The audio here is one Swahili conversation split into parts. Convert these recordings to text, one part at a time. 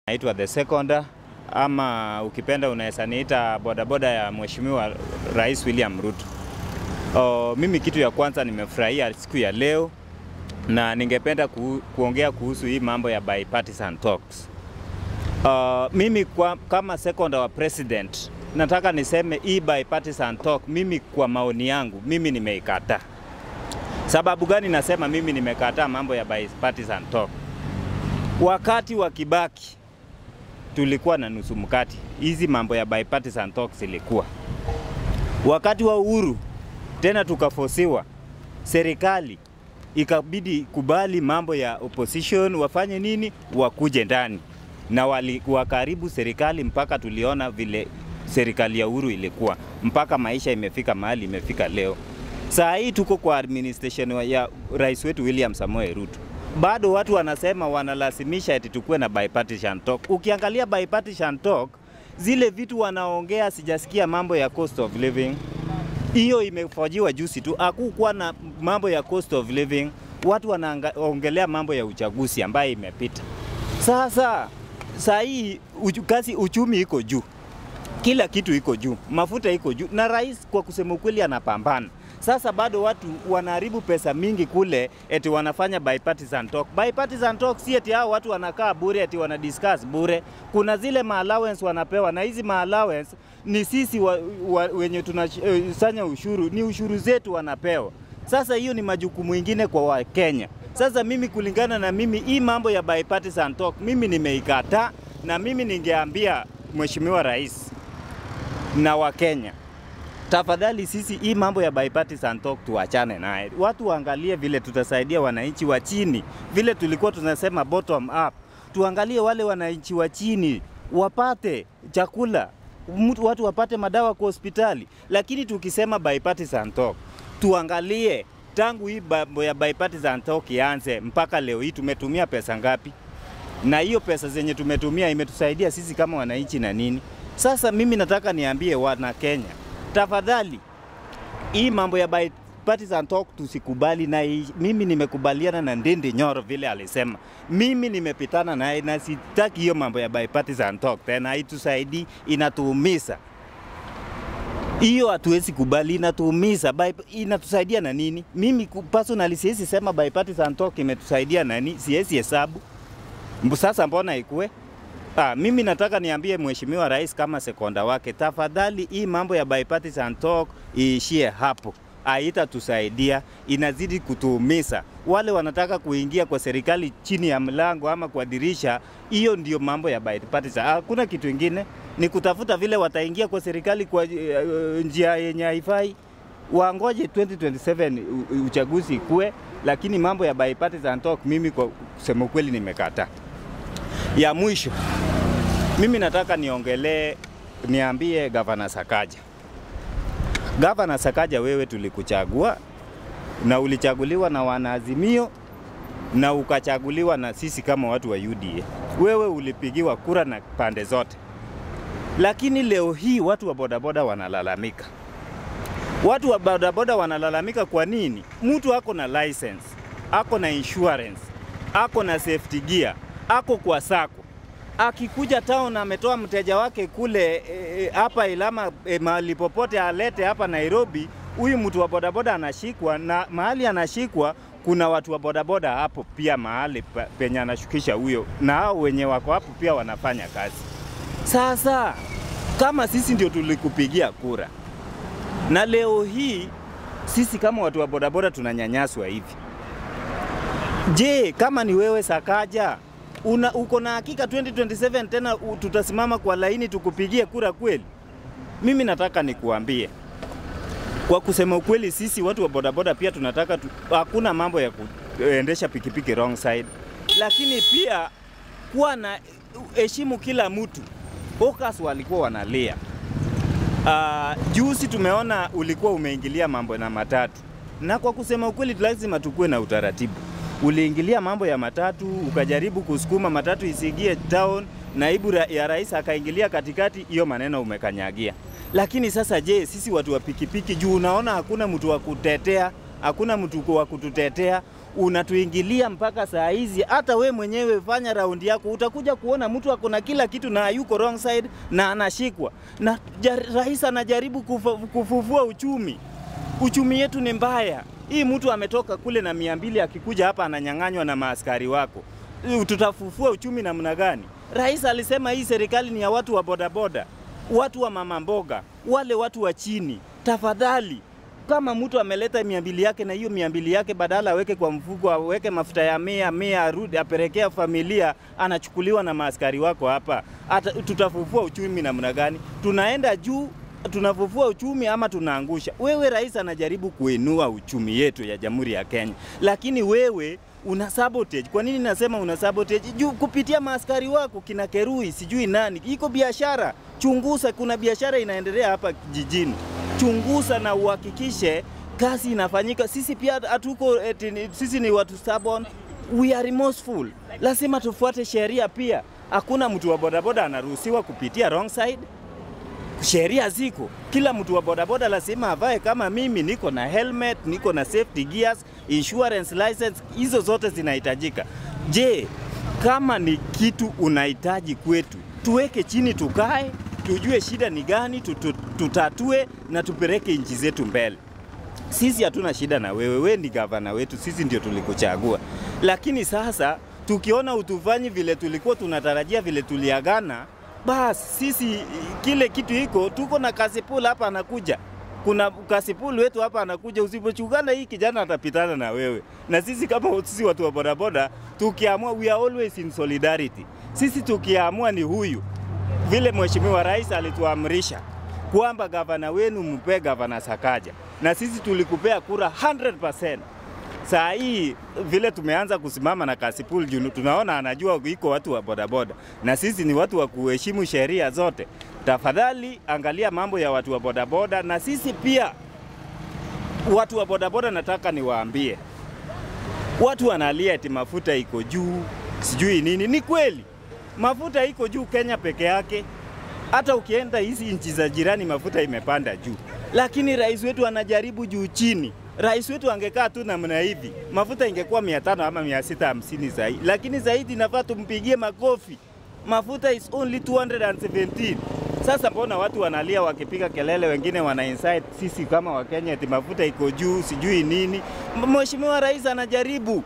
Naitwa the second ama ukipenda unaweza niita bodaboda ya Mheshimiwa Rais William Ruto. O, mimi kitu ya kwanza nimefurahia siku ya leo na ningependa ku, kuongea kuhusu hii mambo ya bipartisan talks. Uh, mimi kwa, kama second wa president nataka niseme hii bipartisan talk, mimi kwa maoni yangu mimi nimeikataa. Sababu gani nasema mimi nimekataa mambo ya bipartisan talk? Wakati wa Kibaki tulikuwa na nusu mkati, hizi mambo ya bipartisan talks ilikuwa. Wakati wa Uhuru tena tukafosiwa, serikali ikabidi kubali mambo ya opposition wafanye nini, wakuje ndani na walikuwa karibu serikali mpaka tuliona vile serikali ya Uhuru ilikuwa mpaka maisha imefika mahali imefika leo. Saa hii tuko kwa administration ya rais wetu William Samoei Ruto, bado watu wanasema wanalazimisha eti tukuwe na bipartisan talk. Ukiangalia bipartisan talk, zile vitu wanaongea, sijasikia mambo ya cost of living, hiyo imefajiwa juzi tu, hakukuwa na mambo ya cost of living. Watu wanaongelea mambo ya uchaguzi ambayo imepita. Sasa saa hii uchu, kasi uchumi iko juu, kila kitu iko juu, mafuta iko juu, na rais kwa kusema ukweli anapambana. Sasa bado watu wanaharibu pesa mingi kule, eti wanafanya bipartisan talk. Bipartisan talk si eti hao watu wanakaa bure, eti wana discuss bure. Kuna zile ma allowance wanapewa, na hizi ma allowance ni sisi wa, wa, wenye tunasanya ushuru, ni ushuru zetu wanapewa. Sasa hiyo ni majukumu ingine kwa Wakenya. Sasa mimi kulingana na mimi, hii mambo ya bipartisan talk mimi nimeikataa, na mimi ningeambia Mheshimiwa Rais na Wakenya tafadhali sisi hii mambo ya bipartisan talk tuachane naye. Watu waangalie vile tutasaidia wananchi wa chini, vile tulikuwa tunasema bottom up. Tuangalie wale wananchi wa chini wapate chakula, mtu watu wapate madawa kwa hospitali. Lakini tukisema bipartisan talk, tuangalie tangu hii mambo ya bipartisan talk ianze mpaka leo hii tumetumia pesa ngapi, na hiyo pesa zenye tumetumia imetusaidia sisi kama wananchi na nini? Sasa mimi nataka niambie wana Kenya, tafadhali hii mambo ya bipartisan talk tusikubali, na hii, mimi nimekubaliana na Ndindi Nyoro vile alisema, mimi nimepitana naye na sitaki hiyo mambo ya bipartisan talk tena, haitusaidii, inatuumiza. Hiyo hatuwezi kubali, inatuumiza. Inatusaidia na nini? Mimi personally siwezi sema bipartisan talk imetusaidia nani, siwezi hesabu. Sasa mbona ikue? Ah, mimi nataka niambie Mheshimiwa Rais kama sekonda wake, tafadhali hii mambo ya bipartisan talk iishie hapo, haitatusaidia, inazidi kutuumiza. Wale wanataka kuingia kwa serikali chini ya mlango ama kwa dirisha, hiyo ndio mambo ya bipartisan. Hakuna kitu ingine, ni kutafuta vile wataingia kwa serikali kwa uh, njia yenye haifai. Wangoje 2027 uchaguzi ikue, lakini mambo ya bipartisan talk mimi kwa kusema ukweli nimekataa. Ya mwisho mimi nataka niongelee, niambie Gavana Sakaja. Gavana Sakaja, wewe tulikuchagua na ulichaguliwa na wanaazimio na ukachaguliwa na sisi kama watu wa UDA. Wewe ulipigiwa kura na pande zote, lakini leo hii watu wa bodaboda wanalalamika. Watu wa bodaboda wanalalamika kwa nini? Mtu ako na license, ako na insurance, ako na safety gear, ako kwa sako akikuja town ametoa mteja wake kule hapa e, Ilama e, mahali popote alete hapa Nairobi, huyu mtu wa bodaboda anashikwa, na mahali anashikwa kuna watu wa bodaboda hapo pia mahali penye anashukisha huyo, na hao wenye wako hapo pia wanafanya kazi. Sasa kama sisi ndio tulikupigia kura na leo hii sisi kama watu wa bodaboda tunanyanyaswa hivi, je, kama ni wewe Sakaja una, uko na hakika 2027 tena u, tutasimama kwa laini tukupigie kura kweli? Mimi nataka nikuambie kwa kusema ukweli, sisi watu wa bodaboda pia tunataka tu, hakuna mambo ya kuendesha pikipiki wrong side, lakini pia kuwa na heshimu kila mtu. Hawkers walikuwa wanalia. Uh, juzi tumeona ulikuwa umeingilia mambo na matatu, na kwa kusema ukweli lazima tukuwe na utaratibu uliingilia mambo ya matatu, ukajaribu kusukuma matatu isiingie town, naibu ra ya rais akaingilia katikati, hiyo maneno umekanyagia. Lakini sasa je, sisi watu wa pikipiki juu unaona hakuna mtu wa kutetea, hakuna mtu wa kututetea, unatuingilia mpaka saa hizi. Hata we mwenyewe fanya raundi yako, utakuja kuona mtu ako na kila kitu na yuko wrong side na anashikwa na jar, rais anajaribu kufa, kufufua uchumi. Uchumi yetu ni mbaya. Hii mtu ametoka kule na mia mbili akikuja hapa ananyang'anywa na maaskari wako, tutafufua uchumi namna gani? Rais alisema hii serikali ni ya watu wa bodaboda, watu wa mama mboga, wale watu wa chini. Tafadhali, kama mtu ameleta mia mbili yake na hiyo mia mbili yake badala aweke kwa mfuko, aweke mafuta ya mia mia, arudi apelekea familia, anachukuliwa na maaskari wako hapa. Ata, tutafufua uchumi namna gani? Tunaenda juu tunafufua uchumi ama tunaangusha? Wewe rais anajaribu kuinua uchumi yetu ya Jamhuri ya Kenya, lakini wewe una sabotage. Kwa nini nasema una sabotage? Juu kupitia maaskari wako kina Kerui, sijui nani, iko biashara. Chunguza, kuna biashara inaendelea hapa jijini. Chunguza na uhakikishe kazi inafanyika. Sisi pia hatuko eti, sisi ni watu stubborn, we are remorseful. Lazima tufuate sheria pia. Hakuna mtu wa bodaboda anaruhusiwa kupitia wrong side sheria ziko, kila mtu wa bodaboda lazima avae. Kama mimi niko na helmet, niko na safety gears, insurance license, hizo zote zinahitajika. Je, kama ni kitu unahitaji kwetu, tuweke chini, tukae, tujue shida ni gani, tutu, tutatue na tupeleke nchi zetu mbele. Sisi hatuna shida na wewe, wewe ni gavana wetu, sisi ndio tulikuchagua. Lakini sasa tukiona utufanyi vile tulikuwa tunatarajia, vile tuliagana, basi sisi kile kitu iko, tuko na kasipul hapa anakuja, kuna kasipul wetu hapa anakuja. Usipochungana hii kijana atapitana na wewe, na sisi kama sisi watu wa bodaboda tukiamua, we are always in solidarity. Sisi tukiamua ni huyu, vile mheshimiwa rais alituamrisha kwamba gavana wenu mpe gavana Sakaja, na sisi tulikupea kura 100%. Saa hii vile tumeanza kusimama na Kasipul juu tunaona anajua iko watu wa bodaboda, na sisi ni watu wa kuheshimu sheria zote. Tafadhali angalia mambo ya watu wa bodaboda, na sisi pia watu wa bodaboda, nataka niwaambie, watu wanalia eti mafuta iko juu, sijui nini. Ni kweli mafuta iko juu Kenya peke yake, hata ukienda hizi nchi za jirani mafuta imepanda juu, lakini rais wetu anajaribu juu chini rais wetu angekaa tu namna hivi, mafuta ingekuwa mia tano ama mia sita hamsini zaidi, lakini zaidi nafaa tumpigie makofi. Mafuta is only 217. Sasa mbona watu wanalia wakipiga kelele, wengine wana insight sisi kama Wakenya eti mafuta iko juu sijui nini. Mheshimiwa rais anajaribu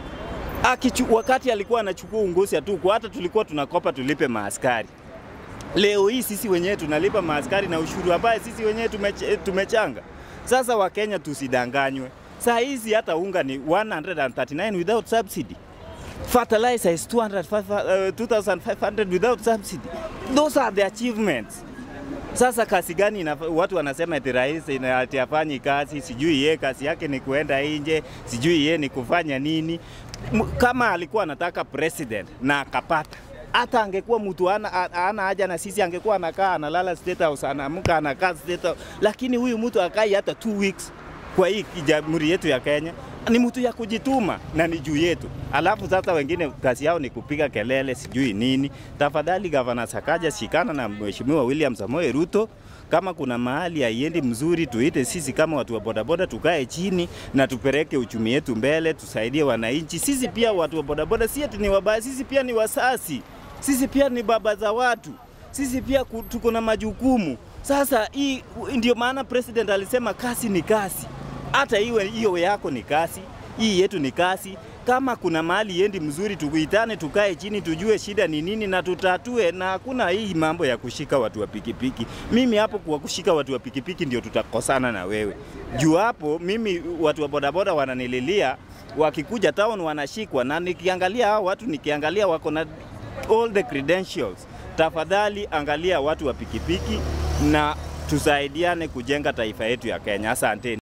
Akichu, wakati alikuwa anachukua ungozi hatuko, hata tulikuwa tunakopa tulipe maaskari. Leo hii sisi wenyewe tunalipa maaskari na ushuru ambaye sisi wenyewe tumeche, tumechanga. Sasa Wakenya tusidanganywe. Saa hizi hata unga ni 139 without subsidy. Fertilizer is 200, uh, 2500 without subsidy. Those are the achievements. Sasa kazi gani ina, watu wanasema eti rais ati afanyi kazi, sijui ye kazi yake ni kuenda nje, sijui ye ni kufanya nini. Kama alikuwa anataka president na akapata hata angekuwa mtu ana, ana haja na sisi, angekuwa anakaa analala State House, anaamka anakaa State House, lakini huyu mtu akai hata two weeks kwa hii jamhuri yetu ya Kenya. Ni mtu ya kujituma na ni juu yetu, alafu sasa wengine kazi yao ni kupiga kelele sijui nini. Tafadhali gavana Sakaja, shikana na mheshimiwa William Samoei Ruto kama kuna mahali haiendi mzuri, tuite sisi kama watu wa bodaboda, tukae chini na tupeleke uchumi yetu mbele, tusaidie wananchi. Sisi pia watu wa bodaboda, si eti ni wabaya, sisi pia ni wasasi sisi pia ni baba za watu, sisi pia tuko na majukumu. Sasa hii ndio maana president alisema kasi ni kasi, hata iwe hiyo yako ni kasi, hii yetu ni kasi. Kama kuna mahali yendi mzuri, tukuitane, tukae chini, tujue shida ni nini na tutatue, na hakuna hii mambo ya kushika watu wa pikipiki. Mimi hapo kwa kushika watu wa pikipiki ndio tutakosana na wewe juu hapo. Mimi watu wa bodaboda wananililia, wakikuja town wanashikwa, na nikiangalia hao watu, nikiangalia wako na all the credentials. Tafadhali angalia watu wa pikipiki na tusaidiane kujenga taifa yetu ya Kenya. Asanteni.